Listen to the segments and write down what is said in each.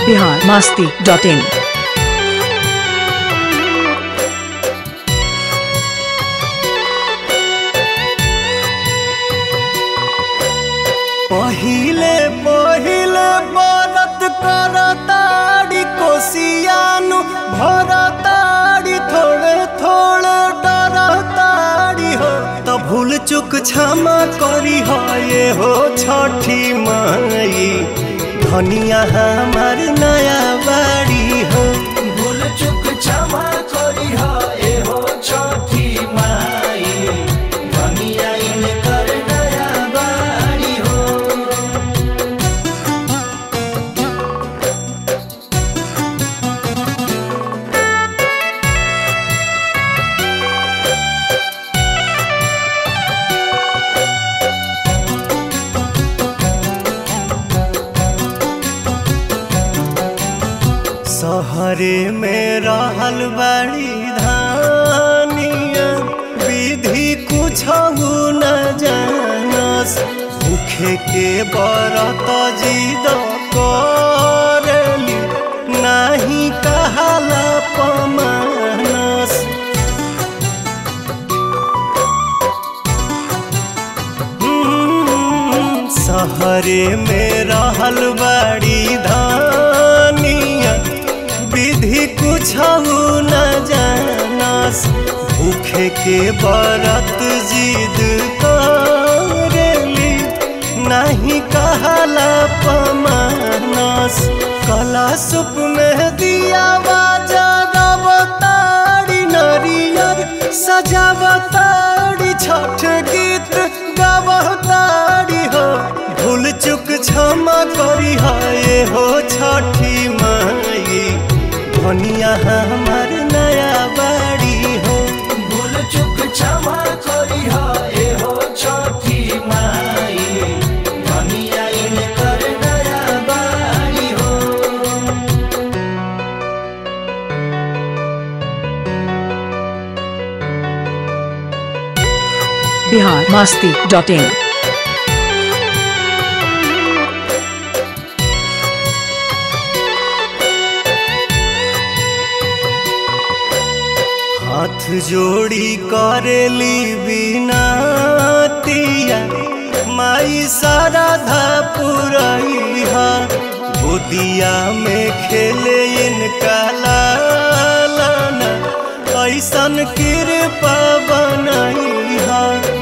Bihar Masti dot in पहिले पहिले बरत करताड़ी कोसियानु भरताड़ी थोड़े थोड़े डरताड़ी हो त भूल चुक क्षमा करी हो ये हो छठी माई धनिया हमार नया बाड़ी हो भूल चुक क्षमा करी हो ए हो छठी माई धनिया इनकर नया बाड़ी हो सहरे में रहल बड़ी धानिया विधि कुछ न जानस भूखे के बरत जिद करली नाही कहाला पमानस हम्म, सहरे में रहल बड़ी धानिया विधि कुछ न जानस भूखे के बरत जिद करेली नहीं कहला पमानस कला सुप में दिया जगवतारी नरियर सजावतारी छठ गीत गावतारी हो भूल चुक क्षमा करी हो ये हो छठी माई धनिया हमार नया बाड़ी हो भूल चुक क्षमा करी हो ए हो छठी माई धनिया इनकर नया बाड़ी हो बिहार मास्ती डॉट इन हाथ जोड़ी करेली बिनातिया माई साराधा पुरैहा गोदिया में खेले इनका लालना ऐसन कृपा बनैहा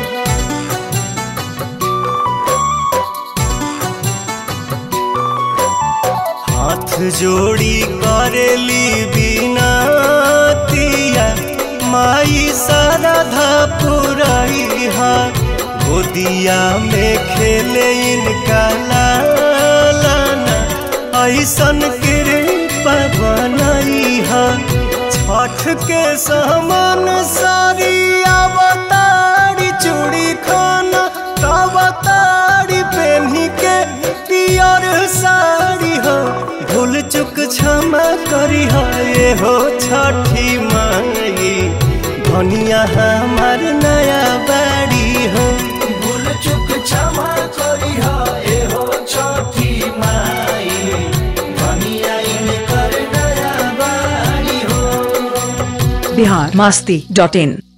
हाथ जोड़ी करेली बिनातिया माई साराधा पुरैहा गोदिया में खेले इनका लालना ऐसन कृपा बनैहा छठ के समान सारी अवतारी चूड़ी खाना अवतारी पेन्ही के पियर साड़ी हो भूल चुक क्षमा करी हो ये हो छठी माई धनिया हमार नया बाड़ी हो भूल चुक क्षमा करी हो ए हो छठी माई धनिया इनकर नया बाड़ी हो बिहार मास्ती डॉट इन